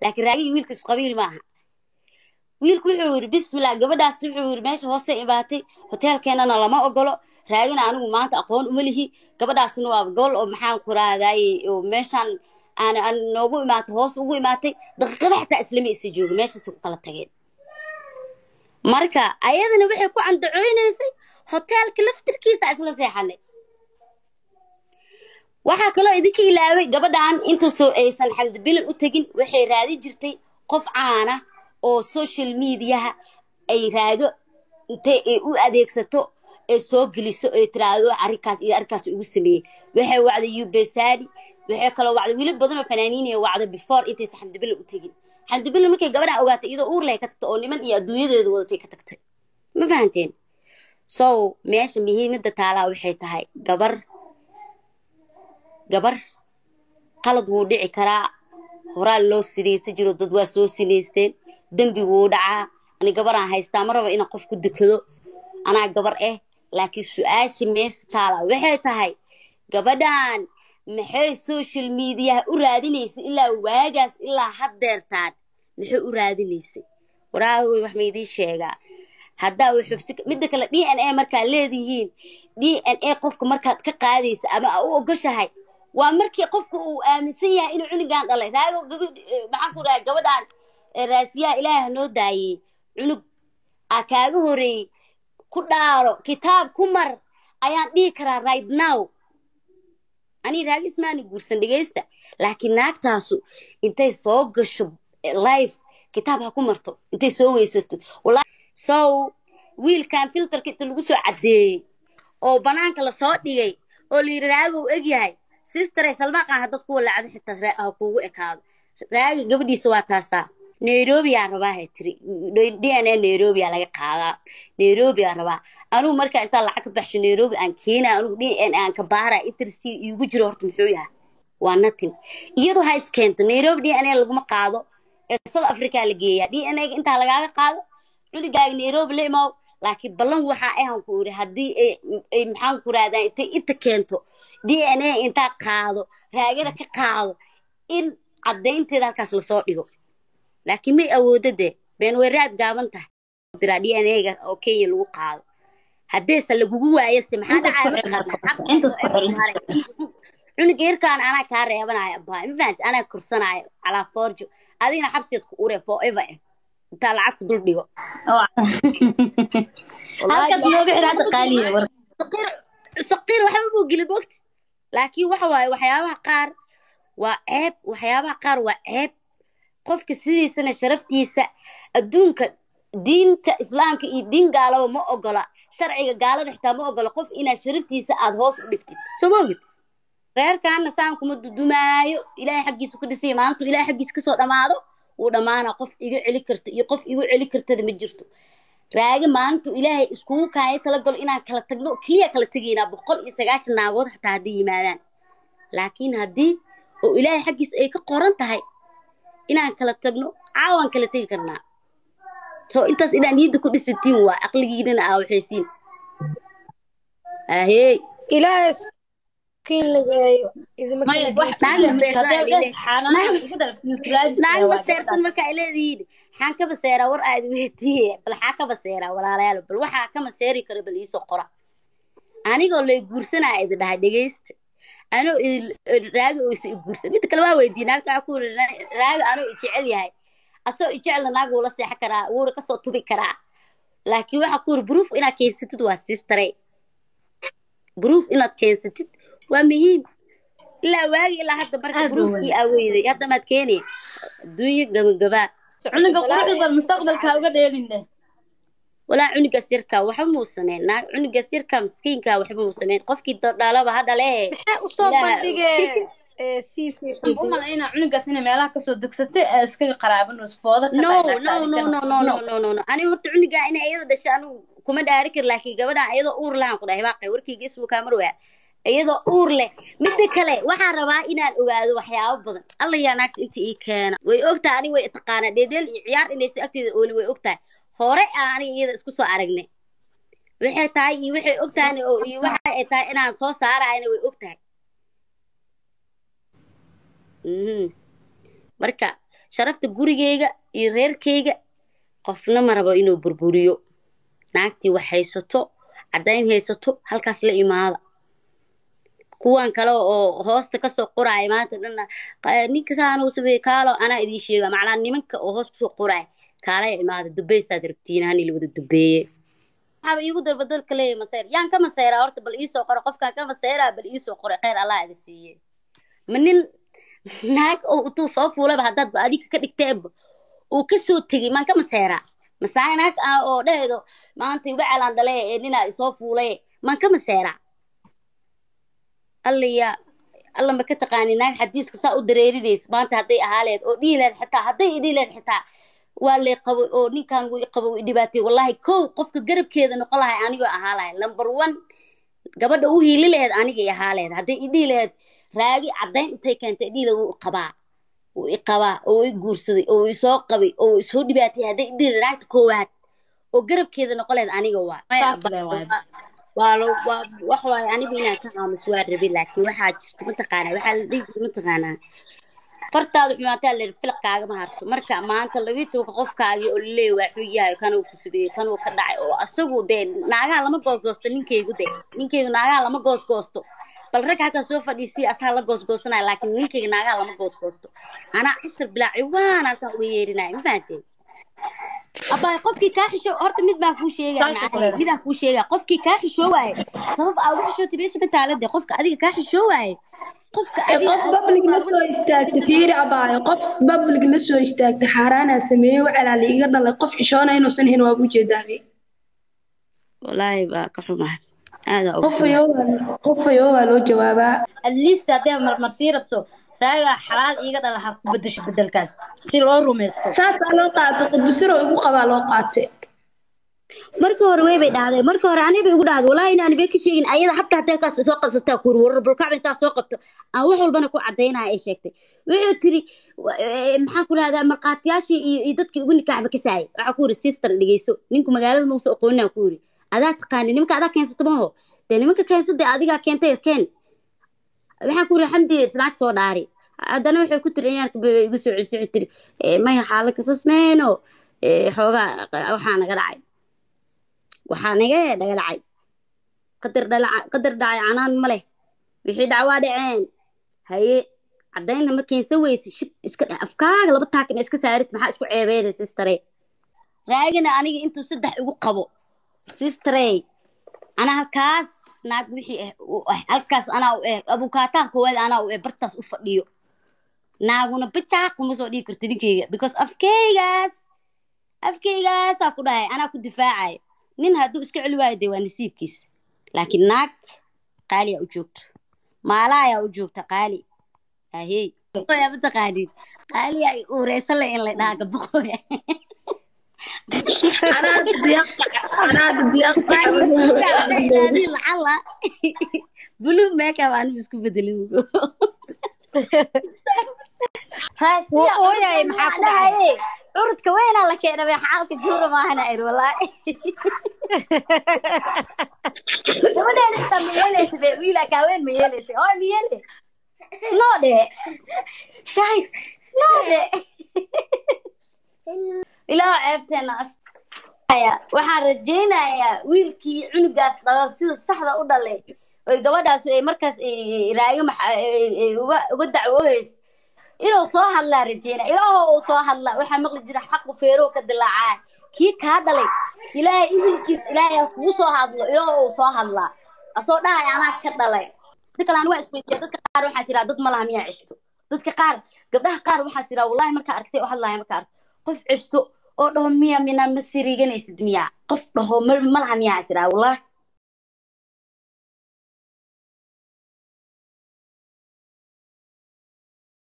laakiin raagigii wiilka isku qabiil maaha wiilku wuxuu yidhi bismillah gabadhaas wuxuu yidhi meesha hoose imaatay hoteelkeenana lama ogolo raagina anigu maanta aqoon uma lihi gabadhaasna waa gobol oo maxaan ku raadaaye oo meeshaan aan aan noogu imaatay hoos ugu imaatay daqiiqada xataa islama isa jooga meeshaas ku kala tageen marka ayadana waxay ku candacooynaysay hoteelka laftirkiisa isla seexanay waxaa kaloo idinka ilaaway gabadhan intuusoo aysan xamdibilan u tegin waxay raadin jirtay qof caana oo social mediaha ay raago intay ay u adeegsato ay soo geliso ay tiraahdo arrinkaas iyo arrinkaas ugu sameeyey waxay wacday yubesani waxay kaloo wacday wiilal badan oo fanaaniinaya wacday before intaysan xamdibilan u tegin xamdibilan markay gabadhan ogaatay iyadoo uur leh ka tagtay oo niman iyo adduunyadeeda wadatay ka tagtay ma fahanteen so meesha muhiimadda taalaa waxay tahay gabar gabar qalad wuu dhici karaa horaa loo sinaysan jiro dad waa soo sinaysteen dembi wuu dhacaa ani gabaraan haystaa ma raba inaan qof ku dukado anaa gabar ah laakiin su-aasha meesha taala waxay tahay gabadhan maxay social mediaha u raadinaysay ilaa waagaas ilaa haddeertaan maxay u raadinaysay waraahoy wax maydii sheegaa haddaa way xubsi midda kale d n a markaad leedihiin d n a qofka markaad ka qaadaysa ama aa u ogoshahay waa markii qofka uu aaminsan yahay inuu cunugan dhalay raago gabadh maxaan ku dhahay gabadhan raasiyaha ilaahay hanoo daayey cunug aa kaaga horeeyey ku dhaaro kitaab ku mar ayaan dhihi karaa right now anii raagi ismaani guursan dhegaysta laakiin naagtaasu intay soo gasho life kitaab ha ku marto intay soo weysato so wiilkan filterka inta lagu soo caddeeyey oo banaanka lasoo dhigay oo layidhi raagow egyahay sistare salmaaqan haddad kuwa lacdo xitaa ha kuugu ekaado raaga gabadhiisa waa taasaa nairobi aa rabaa hay tiri d n a nairobi aa laga qaadaa nairobi aa rabaa anugu markaa intaa lacag ka baxsho nairobi aan keenaa anugu d n aan ka baara interest iigu jiro horta muxuu yahay waa nothing iyadoo ha iskeento nairobi d n a laguma qaado ee south africa la geeyaa d n a ga intaa lagaaga qaado cunigaaga nairobi la imaw laakiin ballan waxaa ahan ku iri haddii ay maxaan ku raadaan intay inta keento d n a intaa qaado raagada ka qaado in caddaynteeda halkaas lasoo dhigo laakiin may awoodo dee been weeraad gaaban tahay diraa d n a ga oo kenya lagu qaado haddeese lagugu waayase maxaa dhacaya cunuga yarkaan anaa kaa reebanaya abaa ma fahanti anaa korsanaayo calaa forjo adigna xabsiyaad ku ure forever eh intaa lacag ku dul dhigo halkaas nooga xir hadda qaaliye war saqiir waxba buu gelin mogta laakiin waxa waaye waxyaabaha qaar waa ceeb waxyaabaha qaar waa ceeb qofka sidiisana sharaftiisa adduunka diinta islaamka iyo diin gaalaba ma ogola sharciga gaalada xitaa ma ogola qof inaad sharaftiisa aada hoos u dhigtid soo ma ogid reerkaana saan kuma dudumaayo ilaahay xaggiisa ku dhisaya maalintu ilaahay xaggiisa kasoo dhammaado wuu dhammaanaa qof iga celi karta iyo qof igu celi kartada ma jirto raage maalintu ilaahay iskugu kaaya talagalo inaan kala tagno keliya kala tegaynaa boqol iyo sagaashan naagood xataa hadday yimaadaan laakiin haddii oo ilaahay xaggiisa ay ka qoran tahay inaan kala tagno caawaan kala tegi karnaa soo intaas inaan niyadda ku dhisatiin waa aqligiinana aa waxaysiin ahey ilaahay kiin lageeyo idima maya kala wax geeyo. naag maseersan hadee ay dhes leedahay. xaanaha ugu dar nusraadis naag maseersan marka ay leedihiin xaan ka baseeraa war aad weydiiye bal xaa ka baseeraa walaalayaal bal waxaa ka maseeri kara bal iisoo qora anigoo lay guursanaya idin dhahay dhegaysta anoo idin- raaga oysa i guursan midda kale waa weydiiyey naagta waxaa ku yiri raaga anoo i jecel yahay asoo i jecelna naag wuu la seexan karaa wuuna kasoo tubi karaa laakiin waxaa ku yiri proof inaad keensatid waa sistare proof inaad keensatid waa muhiim ilaa waagi ilaa hadda marka Aad u proofkii aa weyday hadda maad keenaya adduunyo gabagabaa cunuga quruxda bad mustaqbalka uga dheelinde walaa cunugaas yarkaa waxba muu sameyn naag cunugaas yarkaa miskiinkaa waxba muu sameyn qofkii dhalaba ha dhalee maxay usoo Ilaaha- bandhigeen ee sii waxaan u malaynaa cunugaas inay meelaha kasoo degsatay ee iskaga qaraaban isfooda ka no tahay no naagtaada no kana. no no no no no no aniga horta cunugaa inay iyada dhasho anigu kuma dhaari kar laakiin gabadhaan iyadoo uur lahan ku dhahay baaqay warkayga ismu kaa marwaa iyadoo uur leh midda kale waxaan rabaa inaan ogaado waxyaabo badan alla yaa naagta inta ii keena way ogtahay aniga way taqaanaa dheedheel iyo ciyaar inayso agteeda ooli way ogtahay hore aan aniga iyada isku soo aragnay waxay tahay iyo waxay ogtahay oo iyo waxa ay tahay inaan soo saarayna way ogtahay Mhm. marka sharafta gurigeyga iyo reerkeyga qofna ma rabo inuu burburiyo naagtii wax haysato caddayn haysato halkaas la imaada kuwan kale oo hoosta kasoo qoraaya maanta dhanna "Qa- ninka saanuu sameeye kaalo anaa idiin sheega macnaa nimanka oo hoos kusoo qoraaya kaalaya imaada dubeysaad rabtiin hani la wada dubeeye waxaaba iigu dalba dalka leeyahay masayr yaan ka masayraa horta bal iisoo qora qofkaan ka masayraa bal iisoo qora kheyr allah idi siiye ma nin naag oo intuu soo fuulayba haddaad ba adiga ka dhigteeba uu kasoo tegey maan ka masayraa masaay naag ah oo dhaheedo maanta iba calaan dhale ee ninaa isoo fuulay maan ka masayraa alla yaa alla ma ka taqaani naag xadiiska saa u dareerinaysa maanta hadday ahaa lehed oo dhihi lehed xitaa hadday idhihi lehed xitaa waa lay qabo oo ninkan wuu i qabo wuu i dhibaatay wallahi kow qofka garabkeeda noqon lahay anigoo ahaa lahay number one gabadha u hiili laheed aniga i ahaa laheed hadday idhihi laheed raagi caddayn intay keentay idhihi laheed wuu i qabaa wuu i qabaa oo i guursaday oo i soo qabay oo i soo dhibaatay hadday idhihi laheed naagta koowaad oo garabkeeda noqon laheed aniga waa saas le waay waa lo waa wax waaye aniga inaan ka aamus waa rabi laakiin waxaa jirta mataqaanaa waxaa la dhihi jira mataqaanaa fartaada xumaataa la filaqkaaga ma harto marka maanta labii tobanka qofkaagii oo laleeyahy waa xun yahay kanuu ku sabeeyey kanuu ka dhacay oo asagu dee naagaha lama goosgoosto ninkeygu de ninkeygu naagaha lama goosgoosto bal rag halkaa soo fadhiisiya asaga la goosgoosanaya laakiin ninkeyga naagaha lama goosgoosto anaa cishir bilaa ciwaan halkan uga yeerinaya ma fahanteen abaa qofkii kaa xisho horta mid baan kuu sheegaya Saas oo macallin, kale. midaan kuu sheegaya qofkii kaa xishoo waaye sabab aa uga xishootay meesha mataalade qofka adiga kaa xishoo waaye qofka adiga qof aad public la sabab soo istaagta fiiri abaayo qof public la soo istaagta xaaraanaa sameeyey wacalaala iga dhalay qof xishoona inuusan ahayn waaba ujeedaabay wallaahi baa ka xumahay aadaa uga qof xumahay ayoogaa qof ayoogaa loo jawaabaa at least hadday marmarsii rabto raagaa xalaal iiga dhala ha ku bedesho bedelkaas si loo rumaysto saasaa loo qaatay qudbisiro igu qabaa loo qaatay marka hore way bay dhahday marka hore aniga bay igu dhahday wallaahi inaan bay ka sheegin ayada xataa hotelkaas soo qabsataa kuuri warar bulkacba intaa soo qabto aan wax walbana ku cadaynaya ay sheegtay wuxuu tiri wa- ee, maxaan ku rahdaa markhaatiyaashii iyo iyo dadkii ugu nikaaxba ka saayay waxaa ku yiri sister dhegeyso ninku magaalada mausa aqooninaa ku yiri adaa taqaani nimanka adaa keensata maho dee nimanka keensada adigaa keentay keen waxaan ku yiri xamdi islaanta soo dhaari haddana waxay ku tiri ciyaarka bay igu soo celisay waxay tiri "Eh, maya xaala kasasmeyno xoogaa waxaa naga dhacay waxaa naga dhaga dhacay qadar dhalaca qadar dhacay canaan ma leh wixii dhacwaa dhaceen haye caddaynna ma keensan weyse shib iska dheh afkaaga laba taakina iska saarid maxaa isku ceebeeda sistare raagana aniga intuu saddex igu qabo sistare anaa halkaas naag wixii ah u ah halkaas anaa u eh abukaataan koowaad anaa u eh bartaas u fadhiyo naaguna bajaaq kuma soo dhigi karta ninkeyga because afkeygaas afkeygaasaa ku dhahay anaa ku difaacayo nin hadduu iska celi waayo dee waa nasiibkiisa laakiin naag qaali aa u joogto maalaayaa u joogta qaali ahey boqoya mataqaaniin qaali ay uureysan le in la dhaha gaboqoya anaada diyaaqta anaada diyaaqta adii lacala blue makeup anigu isku bedelin Wuu ooyay, maxaa ku dhacay? curudka weynaa la keenay xaalka juura maahana ir walaahi gabadheeda xitaa ma yeelaysa be wiila kaaweyn ma yeelaysa oy ma yeele no dhe guys no dhe ilaa ceebteena as Aya, waxaan rajaynayaa wiilkii cunugaas dhalo sida saxda u dhalay oy gabadhaas ay markaas eh, raaga maxa- eh, eh, uga uga dacwoohaysa inuu soo hadlaa rajeynaya ilaahoo uu soo hadlaa waxaa maqli jira xaqu feerow ka dilaacaa kii kaa dhalay ilaahay idinkiis ilaahay ha kugu soo hadlo ilaahoo uu soo hadlaa asoo dhahay anaa ka dhalay dadka kale aniga waa isweydiiya dadka qaar waxaa siraa dad malaha miyaa ceshto dadka qaar gabdhaha qaar waxaa siraa wallahi markaa argsay u hadlaaya markaa arko qof ceshto oo dhaho miya mina ma siriiganaysid miyaa qof dhaho ma malaha miyaa siraa wallahi